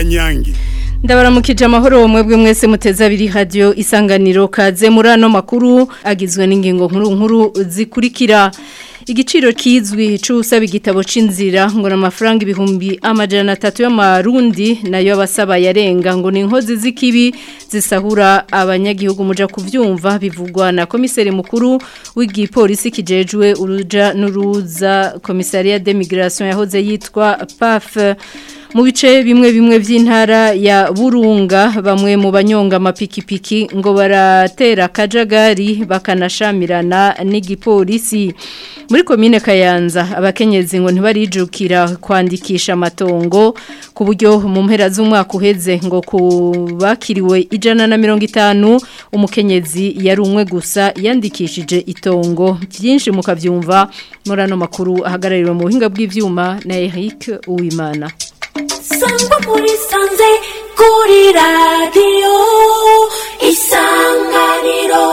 kanyange ndabaramukije amahoro mwebwe mwese muteze abiri radio isanganiro kaze muri ano makuru agizwe n'ingingo nkuru nkuru zikurikira igiciro kizwi c'usaba igitabo c'inzira ngo n'amafaranga ibihumbi amajana atatu y'amarundi nayo abasaba yarenga ngo ni inkozi z'ikibi zisahura abanyagihugu muja kuvyumva bivugwa na komiseri mukuru w'igipolisi kijejwe uruja n'uruza komisariya de migration yahoze yitwa PAF mu bice bimwe bimwe by'intara ya burunga bamwe mu banyonga amapikipiki ngo baratera akajagari bakanashamirana n'igipolisi muri komine kayanza abakenyezi ngo ntibarijukira kwandikisha amatongo ku buryo mu mpera z'umwaka uheze ngo kubakiriwe ijana na mirongo itanu umukenyezi yari umwe gusa yandikishije itongo byinshi mukabyumva muri ano makuru ahagarariwe mu buhinga bw'ibyuma na Eric Uwimana sangwa muri sanze kuri radiyo isanganiro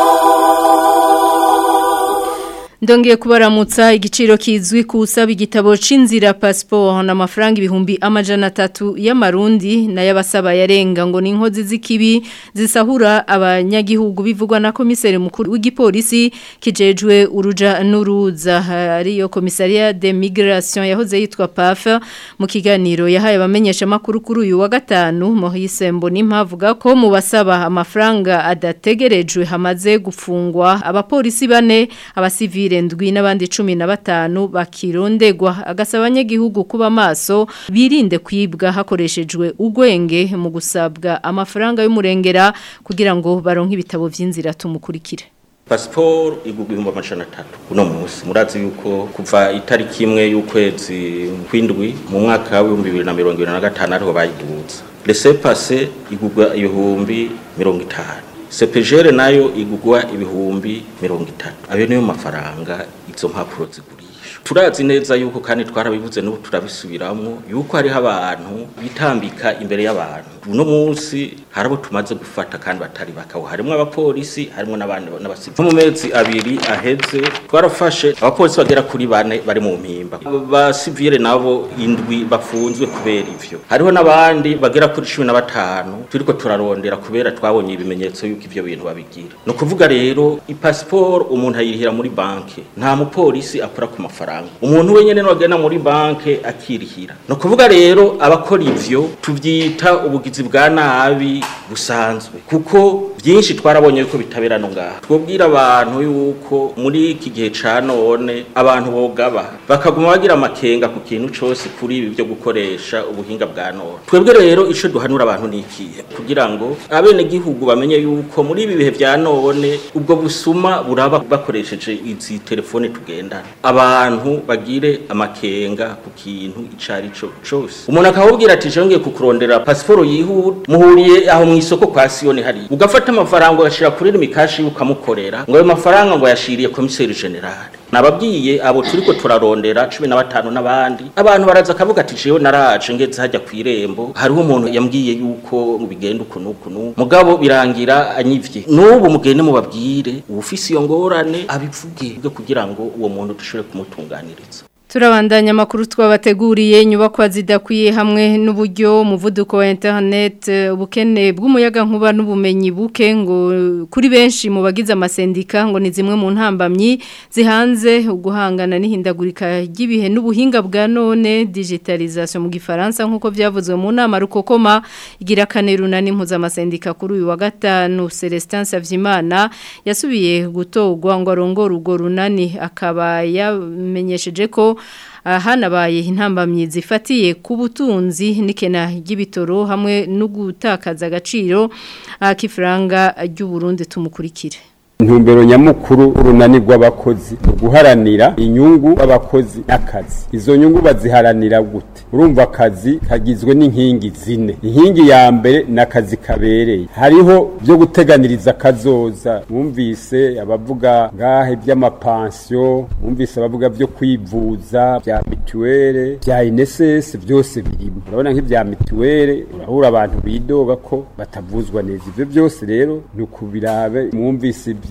Ndongeye kubaramutsa igiciro kizwi kusaba igitabo c'inzira passport na mafaranga ibihumbi amajana atatu y'amarundi na yabasaba yarenga ngo ni inkozi z'ikibi zisahura abanyagihugu bivugwa na komiseri mukuru w'igipolisi kijejwe uruja n'uruza ariyo komisariya de migration yahoze yitwa PAF mu kiganiro yahaye abamenyesha makuru kuri uyu wa gatanu Maurice Mbonimpa avuga ko mu basaba amafaranga adategerejwe hamaze gufungwa abapolisi bane abasivile ndwi n'abandi cumi na batanu bakirondegwa agasaba abanyagihugu kuba maso birinde kwibwa hakoreshejwe ugwenge mu gusabwa amafaranga y'umurengera kugira ngo baronke ibitabo vy'inzira tumukurikire pasiporo igurwa ibihumbi amajana atatu uno munsi murazi yuko kuva itariki imwe y'ukwezi kw'indwi mu mwaka w'ibihumbi bibiri na mirongo ibiri na gatanu ariho bayiduza rese pase igurwa ibihumbi mirongo itanu sepejere nayo igugwa ibihumbi mirongo itatu ayo niyo mafaranga izo mpapuro zigurisha turazi neza yuko kandi twarabivuze n'ubu turabisubiramwo yuko hariho abantu bitambika imbere y'abantu uno munsi hari abo tumaze gufata kandi batari bakawo harimo abapolisi harimo n'abandi n'abasivili mu mezi abiri aheze twarafashe abapolisi bagera kuri bane bari mu mpimba abasivile nabo indwi bafunzwe kubera ivyo hariho n'abandi bagera kuri cumi na batanu turiko turarondera kubera twabonye ibimenyetso yuko ivyo bintu babigira ni ukuvuga rero ipasiporo umuntu ayirihira muri banki nta mupolisi akora ku mafaranga umuntu wenyene wagenda muri banki akirihira ni ukuvuga rero abakora ivyo tuvyita ubugizi bwa nabi busanzwe kuko byinshi twarabonye yuko bitabera no ngaha twobwira abantu yuko muri iki gihe ca none abantu bogaba bakaguma bagira amakenga ku kintu cose kuri ibi byo gukoresha ubuhinga bwa none twebwe rero ico duhanura abantu nikiye kugira ngo abene gihugu bamenye yuko muri ibi bihe vya none ubwo busuma buraba bakoresheje izi telefone tugendana abantu bagire amakenga ku kintu icari co cose umuntu akabubwira ati jongeye kukurondera pasiporo yihuta muhuriye aho mu isoko kwa Sioni hari ugafata amafaranga ugashira kuri mikashi ukamukorera ngo ayo mafaranga ngo yashiriye komiseri generale nababwiye abo turiko turarondera 15 n'abandi abantu baraza kavuga ati jewe naraje ngeze hajya ku irembo hariho umuntu yambwiye yuko bigenda ukuntu ukuntu mugabo birangira anyivye n'ubu mugende mubabwire ubufisi iyo ngorane abivuge byo kugira ngo uwo muntu dushobore kumutunganiriza Turabandanya amakuru twabateguriye inyubakwa zidakwiye hamwe n'uburyo umuvuduko wa internet ubukene bw'umuyaga nkuba n'ubumenyi buke ngo kuri benshi mu bagize amasendika ngo ni zimwe mu ntambamyi zihanze uguhangana n'ihindagurika ry'ibihe n'ubuhinga bwa none digitalisation mu gifaransa nk'uko byavuzwe mu nama rukokoma igira kane runani mpuzamazendika kuri uyu wa gatanu Celestin Savyimana yasubiye gutogwa ngo arongore urwo runani akaba yamenyesheje ko hanabaye intambamyi zifatiye ku butunzi n'ikena ry'ibitoro hamwe no gutakaza agaciro k'ifaranga ry'uburundi tumukurikire intumbero nyamukuru urunani rw'abakozi guharanira inyungu z'abakozi n'akazi izo nyungu baziharanira gute urumva akazi kagizwe n'inkingi zine inkingi ya mbere ni akazi kabereye hariho byo guteganiriza akazoza mwumvise abavuga ngahe by'amapansiyo mwumvise abavuga byo kwivuza bya mituwere bya inesesi byose birimo urabona nk'ibya mituwere urahura abantu bidoga ko batavuzwa neza ibyo byose rero ni ukubirabe mwumvise ibyo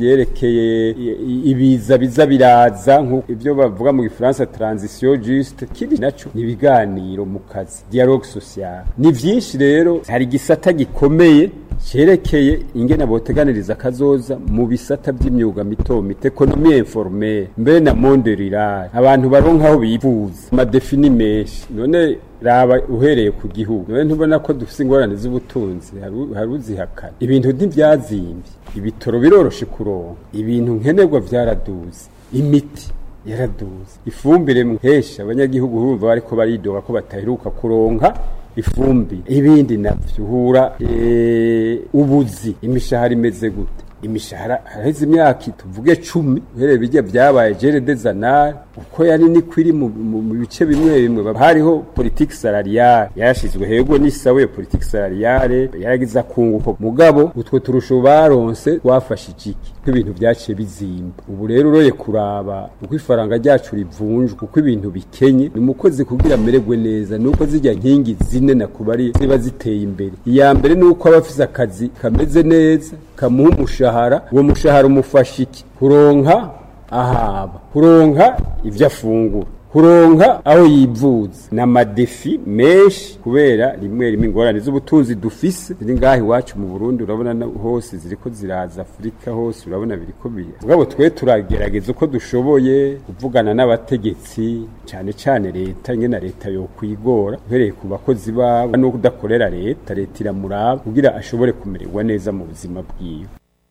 ivyerekeye i- i- ibiza biza biraza nk'uko ivyo bavuga mu gifaransa transition juste kindi naco ni ibiganiro mu kazi dialogue social ni vyinshi rero hari igisata gikomeye cerekeye ingene boteganiriza kazoza mu bisata by'imyuga mito mito ekonomi informelle mbere na monde rural abantu baronka aho bivuza amadefini menshi none raba uhereye ku gihugu none ntubona ko dufise ingorane z'ubutunzi hari- hari uzihakana ibintu ntivyazimbye ibitoro biroroshe kuronka ibintu nkenerwa vyaraduze imiti yaraduze ifumbire muhesha abanyagihugu urumva bariko baridoga ko bataheruka kuronka ifumbire ibindi navyo uhura eh, ubuzi imishahara imeze gute imishahara haraheze imyaka tuvuge cumi uhereye bijya byabaye jere dezanari uko yari niko iri mu, mu, mu bice bimwe bimwe hariho politiki salariale yarashizwe hego n'isawe iyo politiki salariale yaragize akunguko mugabo utwo turusho baronse twafashije iki ko ibintu byaciye bizimba ubu rero uroye kuraba uko ifaranga ryacu rivunjwa uko ibintu bikenye ni umukozi kugira amererwe neza nuko zijya nkingi zine na kubari ziba ziteye imbere iya mbere ni uko aba afise akazi kameze neza kamuha umushahara uwo mushahara umufasha iki kuronka ahaba kuronka ibyo afungura kuronka aho yivuza ni amadefi menshi kubera rimwe rimwe ingorane z'ubutunzi dufise ziri ngaha iwacu mu burundi urabona na- hose ziriko ziraza afurika hose urabona biriko bira mugabo twe turagerageza uko dushoboye kuvugana n'abategetsi cyane cyane leta nyine leta yokwigora uhereye ku bakozi babo no kudakorera leta leta iramuraba kugira ashobore kumererwa neza mu buzima bwiwe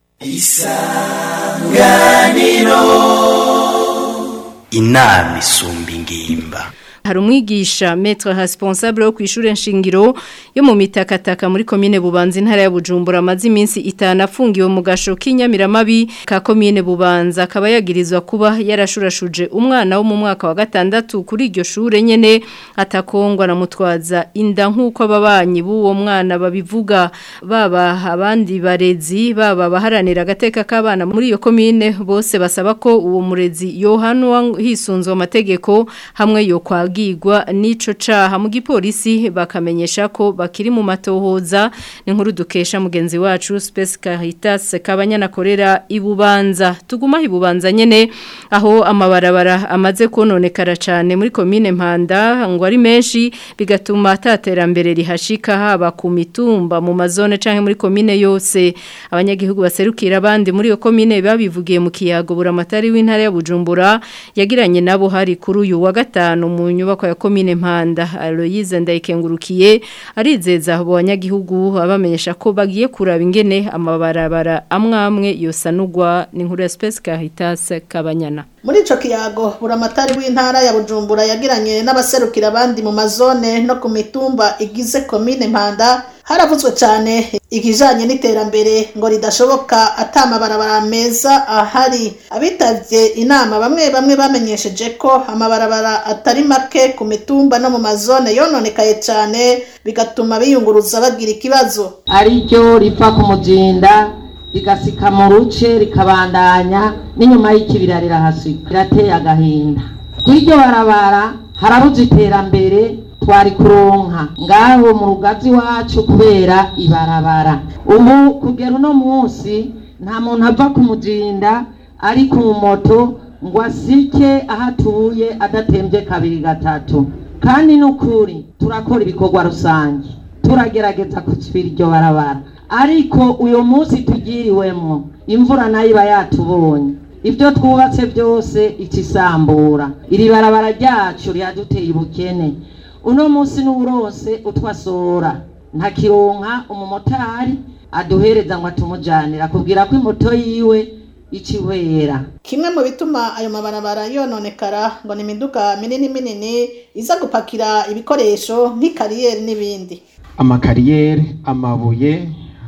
inama isumba ingimba hari umwigisha metre responsable wo kwishure nshingiro yo mu mitakataka muri commune Bubanza intara ya Bujumbura amazi iminsi itanu afungiwe mu gasho k'inyamiramabi ka commune Bubanza akaba yagirizwa kuba yarashurashuje umwana wo mu mwaka wa gatandatu kuri iryo shure nyene atakongwa na mutwaza inda nkuko ababanyi b'uwo mwana babivuga baba abandi barezi baba baharanira agateka k'abana muri iyo commune bose basaba ko uwo murezi yohanwa hisunzwe amategeko hamwe yo kwagirwa n'ico caha mu gipolisi bakamenyesha ko bakiri mu matohoza ni nkuru dukesha mugenzi wacu Space Caritas kabanyana korera ibubanza tuguma ibubanza nyene aho amabarabara amaze kononekara cyane muri commune Mpanda ngo ari menshi bigatuma ataterambere rihashika haba ku mitumba mu mazone canke muri commune yose abanyagihugu baserukira abandi muri iyo commune babivugiye mu kiyago buramatari w'intara ya Bujumbura yagiranye nabo hari kuri uyu wa gatanu mu nyubako ya commune Mpanda Aloise ndayikengurukiye arizeza abo banyagihugu abamenyesha ko bagiye kuraba ingene amabarabara amwe amwe yosanurwa ni nkuru ya Space Caritas Kabanyana muri ico kiyago buramatari w'intara ya bujumbura yagiranye n'abaserukira abandi mu mazone no ku mitumba igize komine mpanda haravuzwe cyane ikijanye n'iterambere ngo ridashoboka ata amabarabara meza ahari abitavye inama bamwe bamwe bamenyesheje ko amabarabara atari make ku mitumba no mu mazone yononekaye cyane bigatuma biyunguruza bagira ikibazo ariryo riva ku muzinda rigasika mu ruce rikabandanya n'inyuma y'ikibira rirahasika rirateye agahinda kw'iryo barabara harabuze iterambere twari kuronka ngaho mu rugazi wacu kubera ibarabara ubu kugera uno munsi nta muntu ava ku muzinda ari ku moto ngo asike aho atuye adatembye kabiri gatatu kandi n'ukuri turakora ibikorwa rusange turagerageza kutsibira iryo barabara ariko uyu munsi tugiriwemo imvura nayo iba yatubonye ibyo twubatse byose ikisambura iri barabara ryacu riraduteye ubukene uno munsi n'uburose utwasora ntakironka umumotari aduhereza ngo atumujanira akubwira ko imoto yiwe icihwera kimwe mu bituma ayo mabarabara yononekara ngo ni imiduga minini minini iza gupakira ibikoresho nk'ikariyeri n'ibindi amakariyeri amabuye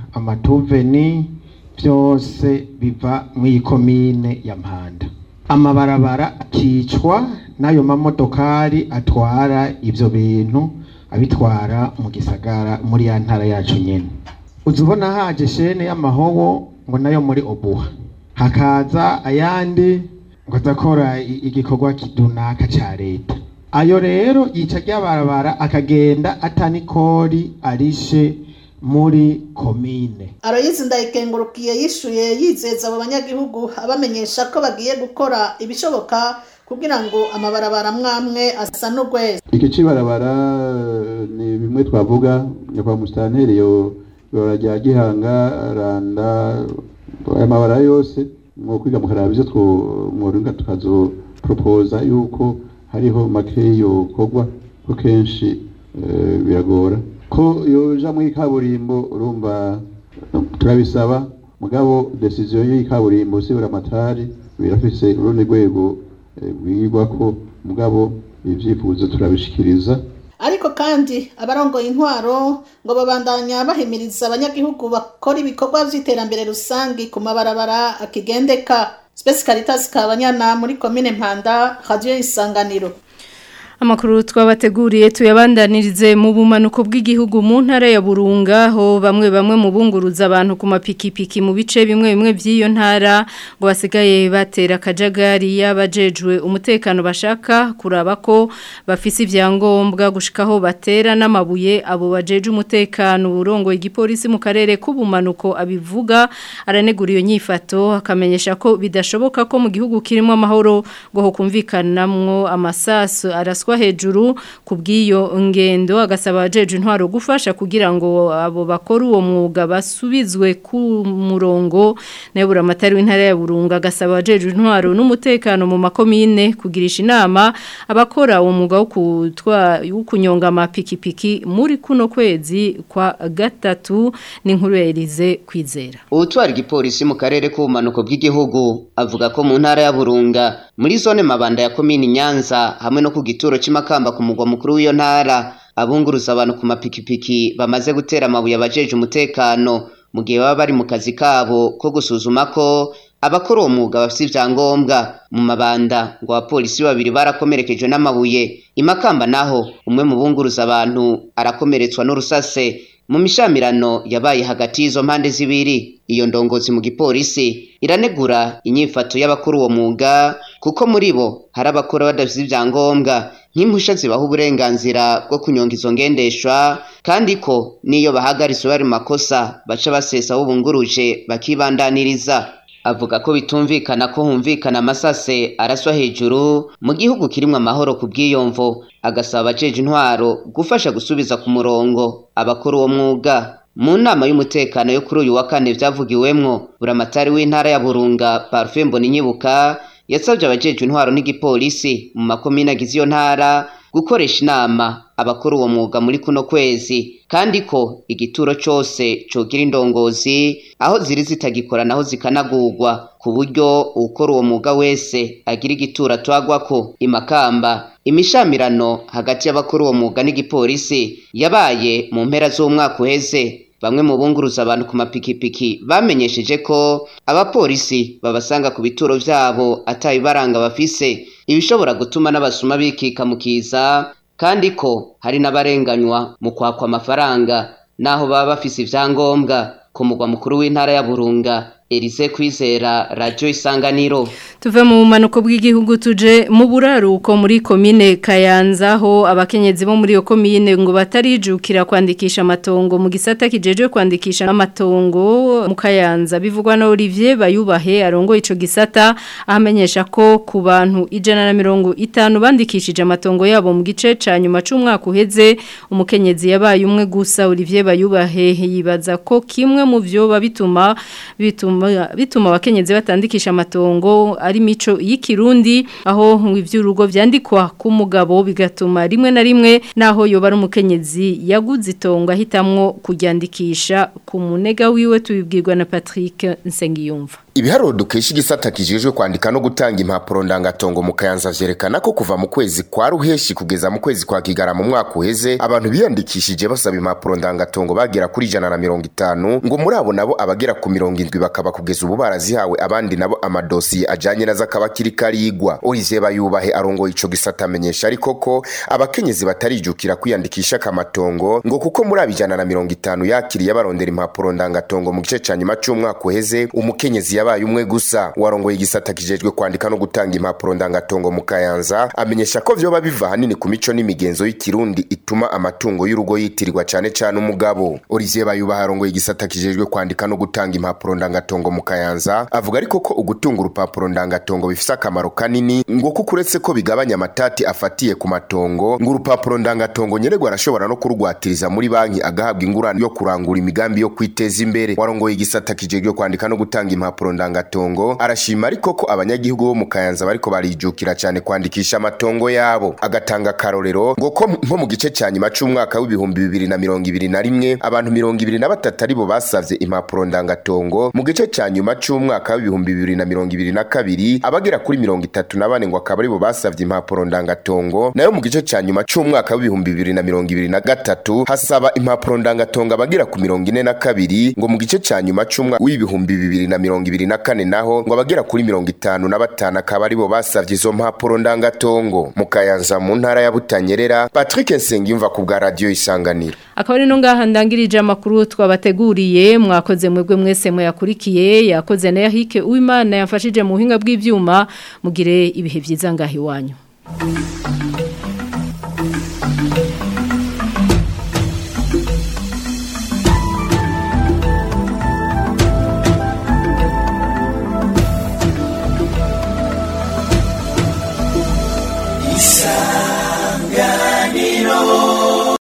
amatuveni byose biva mu iyi komine ya mpanda amabarabara akicwa n'ayo mamodokari atwara ibyo bintu abitwara mu gisagara muri ya ntara yacu nyine uzi ubona haje shene y'amahobo ngo nayo muri obuha hakaza ayandi ngo azakora igikorwa runaka cya leta ayo rero yica ryabarabara akagenda atanikori arishe muri komine Aloyizi ndayikengurukiye yishuye yizeza abo banyagihugu abamenyesha ko bagiye gukora ibishoboka kugira ngo amabarabara mwamwe asanurwe iki cibarabara eh, ni bimwe twavuga nyakwa musitanteri yo ibara rya gihanga randa aya mabara yose mu kwiga mukaraba ivyo mworinga tukazoporopoza yuko hariho make yokorwa ko kenshi eh, biragora ko yoja muri kaburimbo urumva turabisaba mugabo decision y'ikaburimbo sibura amatari birafise urundi rwego eh, rwigwako mugabo ivyifuzo turabishikiriza ariko kandi abarongoye intwaro ngo babandanya bahimiriza abanyagihugu bakora ibikorwa vy'iterambere rusangi ku mabarabara akigendeka Space Caritas Kabanyana muri komine Mpanda Radio Isanganiro Amakuru twabateguriye tuyabandanirize mu bumanuko bw'igihugu mu ntara ya Burunga ho bamwe bamwe mu bunguruza abantu ku mapikipiki mu bice bimwe bimwe by'iyo ntara ngo basigaye batera kajagari y'abajejwe umutekano bashaka kuraba ko bafise ivyangombwa gushikaho batera n'amabuye abo bajeje umutekano urongo igipolisi mu karere k'ubumanuko abivuga aranegura iyo nyifato akamenyesha ko bidashoboka ko mu gihugu kirimo amahoro ngo hokumvikanamwo amasasu araswa hejuru ku bw'iyo ngendo agasaba abajeje intwaro gufasha kugira ngo abo bakora uwo mwuga basubizwe ku murongo nebura amatari w'intara ya Burunga agasaba abajeje intwaro n'umutekano mu makomine kugirisha inama abakora uwo mwuga wo kutwa wo kunyonga amapikipiki muri kuno kwezi kwa gatatu n'inkuru ya Elize kwizera Ubutwara igipolisi mu karere k'ubumanuko bw'igihugu avuga ko mu ntara ya Burunga muri zone mabanda ya komini Nyanza hamwe no ku gituro cy'imakamba ku mugwa mukuru w'iyo ntara abunguruza abantu ku mapikipiki bamaze gutera amabuye abajeje umutekano mu gihe baba bari mu kazi kabo ko gusuzuma ko abakora uwo mwuga bafite ibyangombwa mu mabanda ngo abapolisi babiri barakomerekejwe n'amabuye imakamba naho umwe mu bunguruza abantu arakomeretswa n'urusase mu mishamirano yabaye hagati y'izo mpande zibiri iyo ndongozi mu gipolisi iranegura inyifato y'abakora uwo mwuga kuko muri bo hari abakora badafite ibyangombwa nk'impusha zibaha uburenganzira bwo kunyonga izo ngendeshwa kandi ko n'iyo bahagaritse bari mu makosa baca basesa aho bunguruje bakibandaniriza avuga ko bitumvikana ko humvikana amasase araswa hejuru mu gihugu kirimo amahoro ku bw'iyomvo agasaba abajeje intwaro gufasha gusubiza ku murongo abakora uwo mwuga mu nama y'umutekano yo kuri uyu wa kane byavugiwemwo buramatari w'intara ya burunga parufe mbona yasabye abajeje intwaro n'igipolisi mu makomine agize iyo ntara gukoresha inama abakora uwo mwuga muri kuno kwezi kandi ko igituro cyose cogira indongozi aho ziri zitagikora naho zikanagurwa ku buryo ukora uwo mwuga wese agira igituro atwagwako imakamba imishamirano hagati y'abakora uwo mwuga n'igipolisi yabaye mu mpera z'umwaka uheze bamwe mu bunguruza abantu ku mapikipiki bamenyesheje ko abapolisi babasanga ku bituro vyabo atabibaranga bafise ibishobora gutuma n'abasuma bikika mu kiza kandi ko hari n'abarenganywa mu kwakwa amafaranga naho baba bafise ivyangombwa ku mugwa mukuru w'intara ya Burunga Elise Kwizera Radio Isanganiro Tuve mu manuko bw'igihugu tuje mu buraruko muri komine Kayanza ho abakenyezi bo muri yo komine ngo batarijukira kwandikisha amatongo mu gisata kijeje kwandikisha amatongo mu Kayanza bivugwa na Olivier Bayubahe arongo ico gisata ahamenyesha ko ku bantu ijana na mirongo itanu bandikishije amatongo yabo mu gice ca nyuma c'umwaka uheze umukenyezi yabaye umwe gusa Olivier Bayubahe yibaza ko kimwe mu vyo babituma bituma bituma abakenyezi batandikisha amatongo ari mico y'ikirundi aho ivy'urugo vyandikwa ku mugabo bigatuma rimwe na rimwe naho yoba ari umukenyezi yaguze itongo ahitamwo kuryandikisha ku munega wiwe tubibwirwa na Patrick Nsengiyumva Ibiharuro dukesha igisata kijejwe kwandika no gutanga impapuro ndangatongo mu Kayanza vyerekana ko kuva mu kwezi kwa ruheshi kugeza mu kwezi kwa kigara mu mwaka uheze abantu biyandikishije basaba impapuro ndangatongo bagera kuri ijana na mirongo itanu ngo muri abo nabo abagera ku mirongo indwi bakaba kugeza ubu barazihawe abandi nabo amadosiye ajanye nazo akaba kiri karigwa Olivier Bayubahe arongoye ico gisata amenyesha ariko ko abakenyezi batarijukira kwiyandikisha kamatongo ngo kuko muri abijana na mirongo itanu yakiriye barondera impapuro ndangatongo mu gice ca nyuma c'umwaka uheze umukenyezi yabaye umwe gusa warongoye igisata kijejwe kwandika no gutanga impapuro ndangatongo mu kayanza amenyesha ko vyoba biva hanini ku mico n'imigenzo y'ikirundi ituma amatungo y'urugo yitirirwa cane cane umugabo Olivier Bayuba harongoye igisata kijejwe kwandika no gutanga impapuro ndangatongo mu kayanza avuga ariko ko ugutunga urupapuro ndangatongo bifise akamaro kanini ngo kuko uretse ko bigabanya amatati afatiye ku matongo ngo urupapuro ndangatongo nyeregwa arashobora no kurugwatiriza muri banki agahabwa ingurane yo kurangura imigambi yo kwiteza imbere warongoye igisata kijejwe kwandika no gutanga impapuro ndangatongo arashima ariko ko abanyagihugu bo mu kayanza bariko barijukira cyane kwandikisha amatongo yabo agatanga akarorero ngo ko nko mu gice cya nyuma c'umwaka w'ibihumbi bibiri na mirongo ibiri na rimwe abantu mirongo ibiri na batatu aribo basavye impapuro ndangatongo mu gice cya nyuma c'umwaka w'ibihumbi bibiri na mirongo ibiri na kabiri abagera kuri mirongo itatu na bane ngo akaba aribo basavye impapuro ndangatongo nayo mu gice cya nyuma c'umwaka w'ibihumbi bibiri na mirongo ibiri na gatatu hasaba impapuro ndangatongo abagera ku mirongo ine na kabiri ngo mu gice cya nyuma c'umwaka w'ibihumbi bibiri na mirongo ibiri na kane naho ngo abagera kuri mirongo itanu na batanu akaba aribo basavye izo mpapuro ndangatongo mu kayanza mu ntara ya butanyerera patrick nsengiyumva ku bwa radiyo isanganiro akaba ari no ngaha ndangirije amakuru twabateguriye mwakoze mwebwe mwese muyakurikiye yakoze na yahike uwimana yafashije mu buhinga bw'ivyuma mugire ibihe byiza ngaha iwanyu